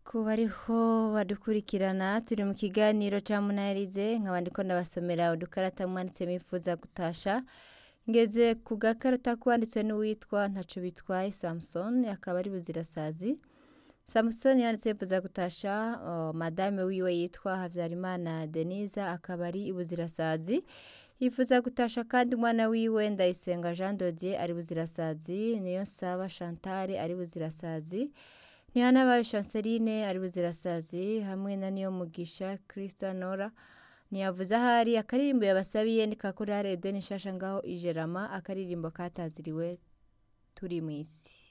ku bariho badukurikirana turi mu kiganiro ca munaherize nkaba ndiko ndabasomera udukarata mwanditse mwifuza gutasha ngeze ku gakarata kwanditswe n'uwitwa ntaco bitwaye samson akaba ari buzirasazi samusoni yanditse yifuza gutasha uh, madame wiwe yitwa havyarimana denise akaba ari ibuzirasazi yifuza gutasha kandi umwana wiwe ndayisenga jean dodier ari buzirasazi niyo saba chantal ari buzirasazi ntihanabaye chanceline ari buzirasazi hamwe na niyo mugisha krista nora ntiyavuze ahari akaririmbo yabasabiye ni kakorare edeni nshasha ngaho ijerama akaririmbo kataziriwe turi mw'isi